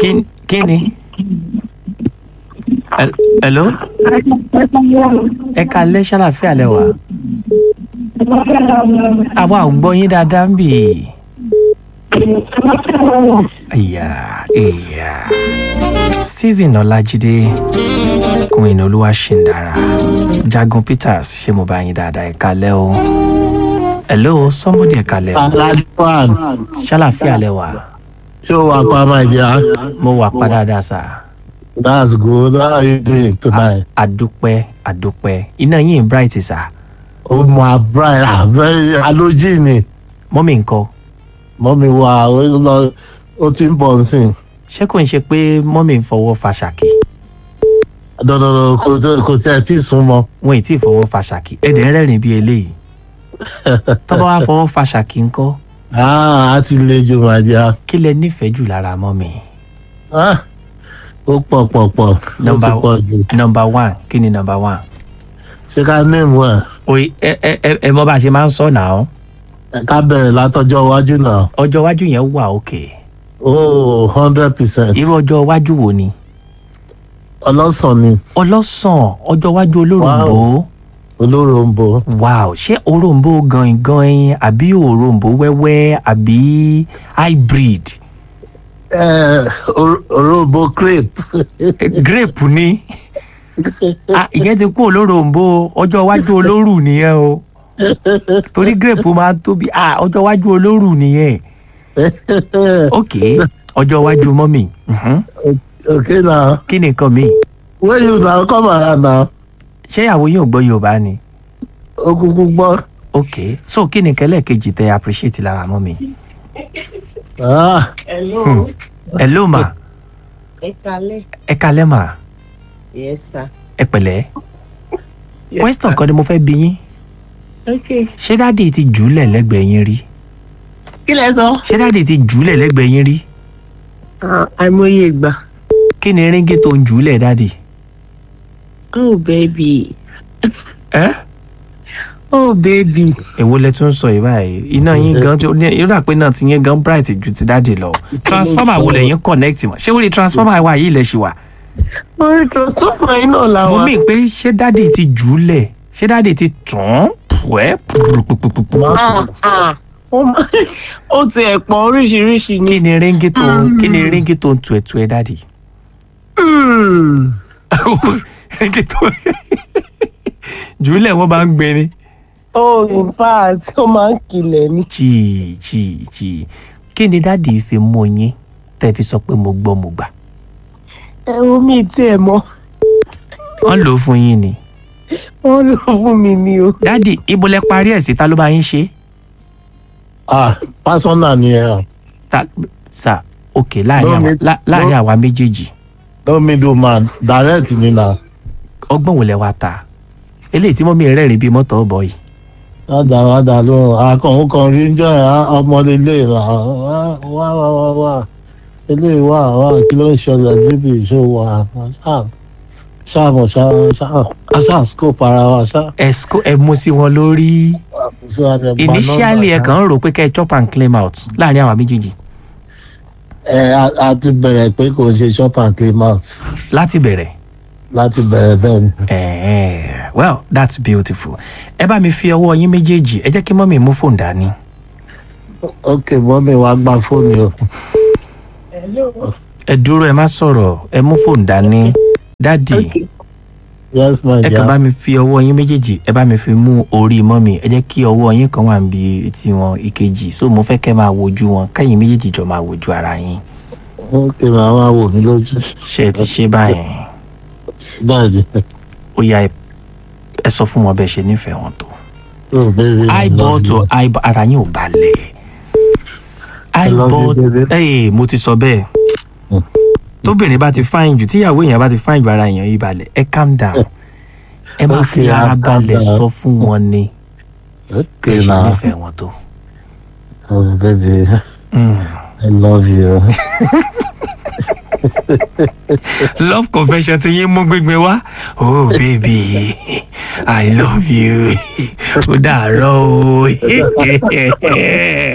kí kí ni. Hel- hello ẹ kalẹ́ ṣàlàfíà lẹ́wà àwa ò gbọ́ yín dáadáa ń bì í. Ìyá ìyá Stephen Ọlájídé Queen Olúwaṣìndára Jagun Peters ṣé mo bá yín dáadáa ẹ kalẹ́ o. Hello somebody ẹ kalẹ́ o. Aládùn Ṣàlàfíà lẹ́wà ṣé o wà pa máa jẹ́ mo wà pa dáadáa sà. That's good. How are you doing tonight? Àdúpẹ́ àdúpẹ́ iná yín bright sà. O mọ bright ah very alójì ni. Mọ́mí ńkọ́ Mọ́mi wa ó lọ ó ti ń bọ̀ nsìn. ṣé kò ń ṣe pé mọ́mí ń fọwọ́ fa ṣàkì? Dọ̀dọ̀dọ̀ kò tẹ kò tẹ tí ì súnmọ́. Wọn ì tí ì fọwọ́ fa ṣàkì ẹ̀dẹ̀ ń rẹ́rìn bí eléyìí. Tọ́ba wá fọwọ́ fa ṣàkì ńkọ́ Ah, a ti le jù máa jẹ́ kí lẹ nífẹ̀ẹ́ jù lára mọ́mí? ah. Ó pọ̀ pọ̀ pọ̀. Ó ti Number pọ̀ jù. number one kí ni number one? Ṣé ká néèmù ẹ̀? Oye ẹ ẹ ẹ ẹ mọ bá a ṣe máa ń sọ náà. Ẹ ká bẹ̀rẹ̀ látọjọ́ iwájú náà. Ọjọ́ iwájú yẹn wà òkè. Oh, hundred percent. Irú ọjọ́ iwájú wo ni? Ọlọ́sàn ni Ọlọ́sàn ọjọ́ iwájú olóròǹbó. olóròǹbó. Wow ṣé òròǹbó gangan àbí òròǹbó wẹ́wẹ́ àbí hybrid? Ẹ òròǹbó crepe. grape ni ah ìyẹn ti kú olóròǹbó ọjọ́ iwájú olórù nìyẹn o torí grape máa ń tóbi ah ọjọ́ iwájú olórù nìyẹn ok ọjọ́ iwájú mọ́mì mhm. Okay now. kí ni nǹkan mi Where you now? Come around now. ṣé ìyàwó yóò gbọ́ yorùbá ni Ó kúkú gbọ́. ok so kí ni kẹlẹ́ kejì tẹ appreciate lára mọ́mì Ah, Hello. hello ma Ẹ kalẹ́. ẹ kalẹ́ ma Yes, sir. ẹ pẹ̀lẹ́ Yes, question sir. kan ni mo fẹ́ bi yín Okay. ṣé dáàdi ti jùúlẹ̀ lẹ́gbẹ̀ẹ́ yín rí Kí lẹ sọ? ṣé dáàdi ti jùúlẹ̀ lẹ́gbẹ̀ẹ́ yín rí Àìmọye ìgbà. kí ni ríngì tó ń jùúlẹ̀ dáàdi. Oh baby. ẹ́ Oh baby. èwo lẹ tún sọ yìí báyìí iná yín gan tí ó ní yóò dà pé náà ti yín gan bright ju ti dáàdì lọ transformer wo lẹ́yìn connect mọ́ ṣé orí transformer wa yìí lẹ ṣì wà. Orí tó sọ́kùnrin yín náà la mo wà. mí pé ṣé dáàdì ti jù ú lẹ̀ ṣé dáàdì ti tún pùẹ́ pùpùpùpù. Ah, ah. Ó máa- Ó ti ẹ̀ pọ̀ oríṣiríṣi ni. kí ni ríngì tó kí ni ríngì tó ń tu ẹ̀tu ẹ̀ dáàdì. Hmm. ríngì tó jù ú lẹ̀ wọ́n bá ń gbé ni. Oh in fact ó máa ń kilẹ̀ ni. jì jì jì kí ni dáàdì fi mú yín tẹ́ fi sọ pé mo gbọ́ mo gbà. Ẹ̀rù mi tí ẹ̀ mọ́. wọ́n lò ó fún yín ni. Wọ́n lò fún mi ni o. dáàdì ibo lẹ parí ẹ̀ sí ta ló bá yín ṣe. ah, personal ni ẹ. ta sa ok láàrin No, àwa mi- lá- láàrin no. àwa méjèèjì No middle man. Direct ni na. ọgbọ́n wo lẹ wá ta eléyìí tí mọ́mí rẹ́rìn bíi mọ́tò ọ̀bọ yìí Wádà wádà ló akọ̀hún kan rí ń jẹ́ ọmọdé ilé rà wá wá wá wá wá. Ilé wà wá kí ló ń ṣẹlẹ̀ bíbí ìṣó wà. Ṣáàmù ṣáà ṣáà scope ara wa ṣáà. ẹ sco ẹ mú sí wọn lórí Sí wa tẹ gba initially ẹ nọ́mbà kàn ń rò pé kẹ́ ẹ chop and claim out láàrin àwa méjèèjì ẹ a- a ti bẹ̀rẹ̀ pé kò ń ṣe shop and clean out láti bẹ̀rẹ̀ láti bẹ̀rẹ̀ bẹ́ẹ̀ ni. ẹ̀ẹ́ well that's beautiful ẹ bá mi fi ọwọ́ yín méjèèjì ẹ jẹ́ kí mọ́mí mú fóònù dání ok mọ́mí wa gba fóònù o. Hello. ẹ dúró ẹ má sọ̀rọ̀ ẹ mú fóònù dání dáàdì Okay. yes my ẹ kàn dear. bá mi fi ọwọ́ yín méjèèjì ẹ bá mi fi mú orí mọ́mì ẹ jẹ́ kí ọwọ́ yín kan wà níbi etí wọn ìkejì so mo fẹ́ kẹ́ máa wojú wọn kẹ́yìn méjèèjì jọ máa wojú ara yín ok màá wá wò mí lójú. ṣé ẹ ti ṣe báyìí bẹ́ẹ̀ ni. ó yá ẹ- ẹ sọ fún wọn bẹ́ẹ̀ ṣe nífẹ̀ẹ́ wọn tó oh baby I eyeball love to you. eyeball ara yín ò balẹ̀ I love you, eyeball baby. ẹ̀ mo ti sọ bẹ́ẹ̀ Mm. tóbìnrin bá ti fáìn jù tíyàwó èèyàn bá ti fáìn jù ara èèyàn yìí balẹ̀ ẹ calm down ẹ má fi Okay, ara I'll calm balẹ̀ down. sọ fún wọn ni ok bẹ́ẹ̀ ṣe na nífẹ̀ẹ́ wọn tó. oh baby Mm. I love you. love confession ti yín mú gbígbé wá oh baby i love you ó dàárọ̀ o